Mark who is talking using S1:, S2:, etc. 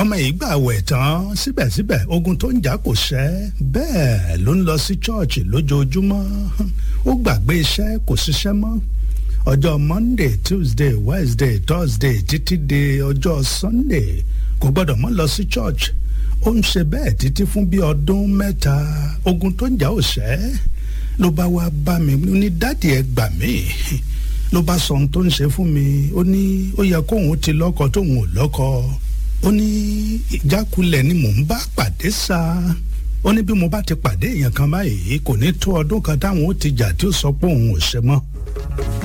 S1: ọmọ yìí gbà wẹ̀ tán síbẹ̀síbẹ̀ ogun tó ń jà kò ṣẹ́ bẹ́ẹ̀ ló ń lọ sí chọ́ọ̀chì lójoojúmọ́ ó gbàgbé iṣẹ́ kò ṣiṣẹ́ mọ́ ọjọ́ monday tuesday wednesday thursday títí di ọjọ́ sunday kò gbọ́dọ̀ mọ́ lọ sí church ó ń ṣe bẹ́ẹ̀ títí fún bí ọdún mẹ́ta ogun tó ń jà ò ṣẹ́ ló bá wá bá mi ní dáàdì ẹ gbà mí ló bá sọ ohun tó ń ṣe fún mi ó ní ó yẹ kóun ti lọ́kọ tóun ò lọ́kọ ó ní ìjákulẹ̀ ni mò ń bá pàdé sa ó ní bí mo bá ti pàdé èèyàn kan báyìí kò ní tó ọdún kan táwọn ó ti jà tí ó sọ pé òun ò ṣe mọ́.